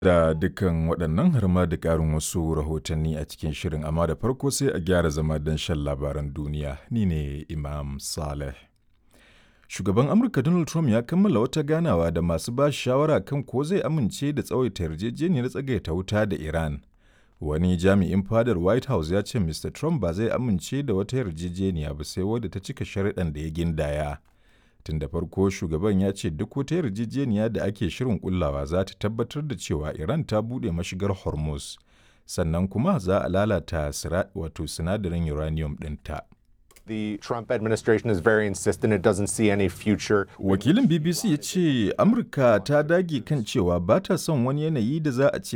Da dukkan waɗannan har ma da ƙarin wasu rahotanni a cikin shirin amma da farko sai a gyara zama don shan labaran duniya ni ne Imam Saleh. Shugaban Amurka Donald Trump ya kammala wata ganawa da masu ba shawara kan ko zai amince da tsawaita yarjejeniyar tsagaita wuta da Iran. Wani jami'in fadar White House ya ce Mr. Trump ba zai amince da wata yarjejeniya ba sai wadda ta cika sharuɗan da ya gindaya. Tun da farko shugaban ya ce duk wata yarjejeniya da ake shirin kullawa za ta tabbatar da cewa Iran ta buɗe mashigar Hormuz, sannan kuma za a lalata wato sinadarin uranium ɗinta. The Trump administration is very insistent it doesn't see any future. Wakilin BBC ya ce Amurka ta dage kan cewa ba ta son wani yanayi da za a ce